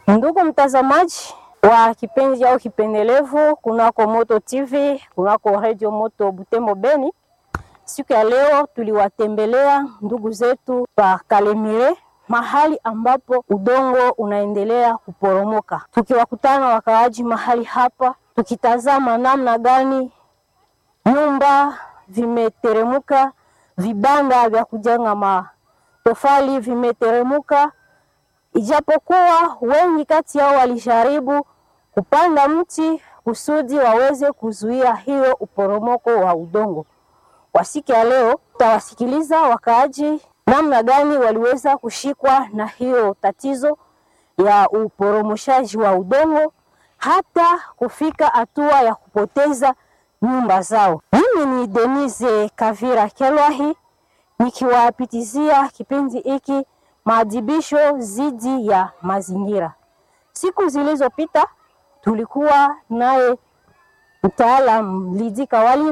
Ndugu mtazamaji wa kipenzi au kipendelevu kunako Moto TV, kunako Radio Moto Butembo Beni, siku ya leo tuliwatembelea ndugu zetu pa Kalemire, mahali ambapo udongo unaendelea kuporomoka, tukiwakutana wakaaji mahali hapa, tukitazama namna gani nyumba vimeteremuka, vibanda vya kujenga matofali vimeteremuka ijapokuwa wengi kati yao walijaribu kupanda mti kusudi waweze kuzuia hiyo uporomoko wa udongo. Kwa siku ya leo tutawasikiliza wakaaji namna gani waliweza kushikwa na hiyo tatizo ya uporomoshaji wa udongo hata kufika hatua ya kupoteza nyumba zao. Mimi ni Denise Kavira Kelwahi nikiwapitizia kipindi hiki maadhibisho dhidi ya mazingira. Siku zilizopita tulikuwa naye mtaalam Lidi Kawali